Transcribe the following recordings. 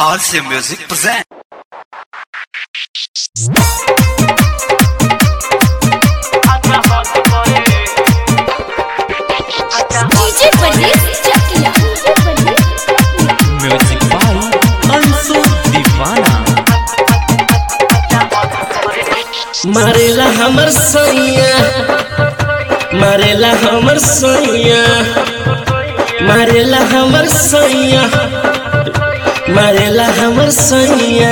RC Music present. DJ परदेस चकिया music by Anshu दीवाना मारेला हमर सैया मारेला हमर सैया मारेला हमर सैया मारेला हमर सैया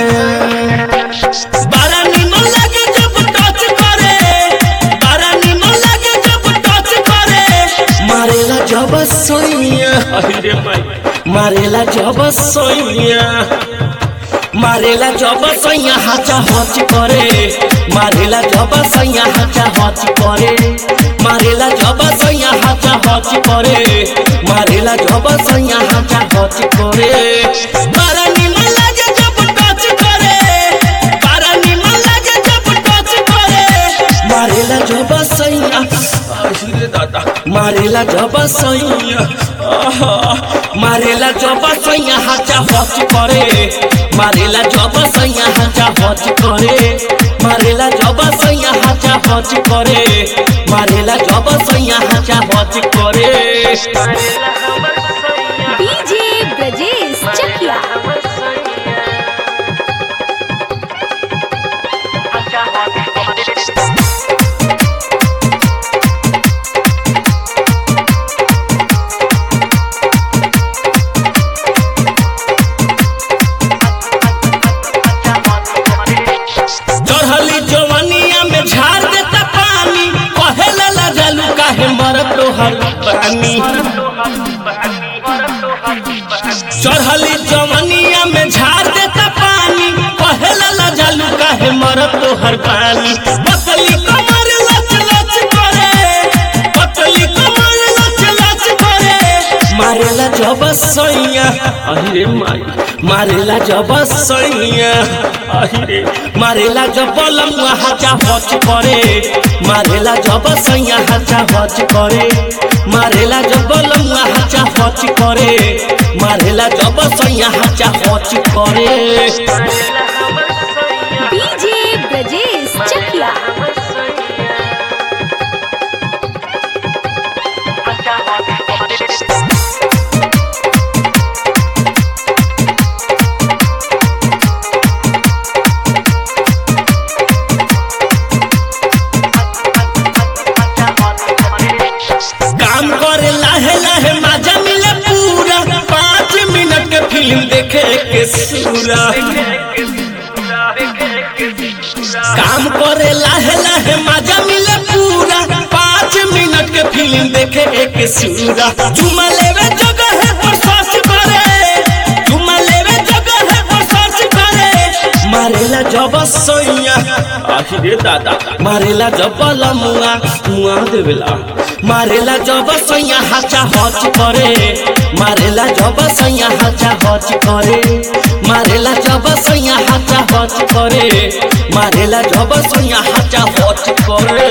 बारा निमन लागे जब टच करे बारा निमन लागे जब टच करे मारेला जब सैया अरे माई मारेला जब सैया मारेला जब सैया हाचा हच करे मारेला जब सैया हाचा हच करे मारेला जब सैया हाचा हच करे मारेला जब सैया हाचा हच करे बारा निमन लागे जब टच करे बारा निमन लागे जब टच करे मारेला जब सैया अरे दादा मारेला जब सैया आहा, मारेला जब सैया हाचा हच करे मारेला जब सैया हाचा हच करे मारेला जब सैया हाचा हच करे मारेला जब सैया हाचा हच करे डीजे ब्रजेश चकिया चढ़ली जवनिया में झाड़ देता पानी कहेला ला जालू काहे मरत तोहर पानी चढ़ली जवनिया में झाड़ देता पानी कहेला ला जालू काहे मरत तोहर पानी पतली कमर लच लच करे पतली कमर लच लच करे मारेला जब सैया अरे माई मारेला जब सैया अरे मारेला जब लमुआ हाचा हच करे मारेला जब सैया हाचा हच करे मारेला जब लमुआ हाचा हच करे मारेला जब सैया हाचा हच करे डीजे ब्रजेश चकिया काम करे लाहे लाहे मजा मिले पूरा पाँच मिनट के फिल्म देखे के सूरा काम करे लाहे लाहे मजा मिले पूरा पाँच मिनट के फिल्म देखे के सूरा चुमा लेवे जगह है पर सर्च करे चुमा लेवे जगह है पर सर्च करे मारेला जब सैया आखिरे दादा मारेला जब लमुआ मुआ देवेला मारेला जब सैया हाचा हच करे मारेला जब सैया हाचा हच करे मारेला जब सैया हाचा हच करे मारेला जब सैया हाचा हच करे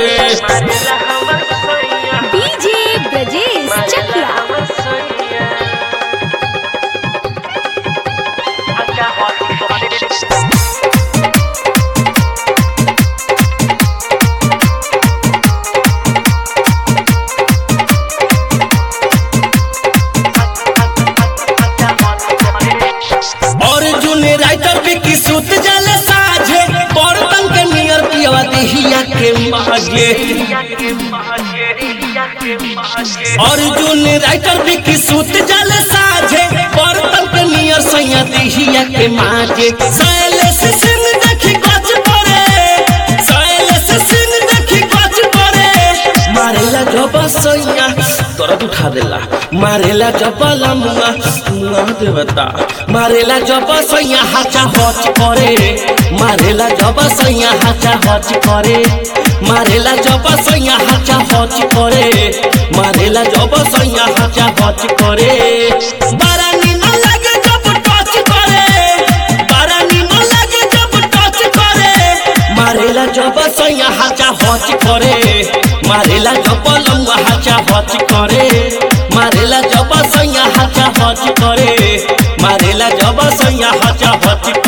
डीजे ब्रजेश चकिया अर्जुन राइटर विकी सुत जाले साझे बर्तन के नियर पियवा देहिया के मागे अर्जुन राइटर विकी सुत जाले साझे बर्तन के नियर सैया देहिया के मागे सैले से सिंह देखी गच पड़े सैले से सिंह देखी गच पड़े मारेला जब सैया दर्द उठा देला मारेला जब लमुआ मुआ देवता मारेला जब सैया हाचा हच करे मारेला जब सैया हाचा हच करे मारेला जब सैया हाचा हच करे मारेला जब सैया हाचा हच करे बारा निमन लागे जब टच करे बारा निमन लागे जब टच करे मारेला जब सैया हाचा हच करे मारेला जब लमुआ हाचा हच करे मारेला जब सैया हाचा हच करे मारेला जब सैया हचा हच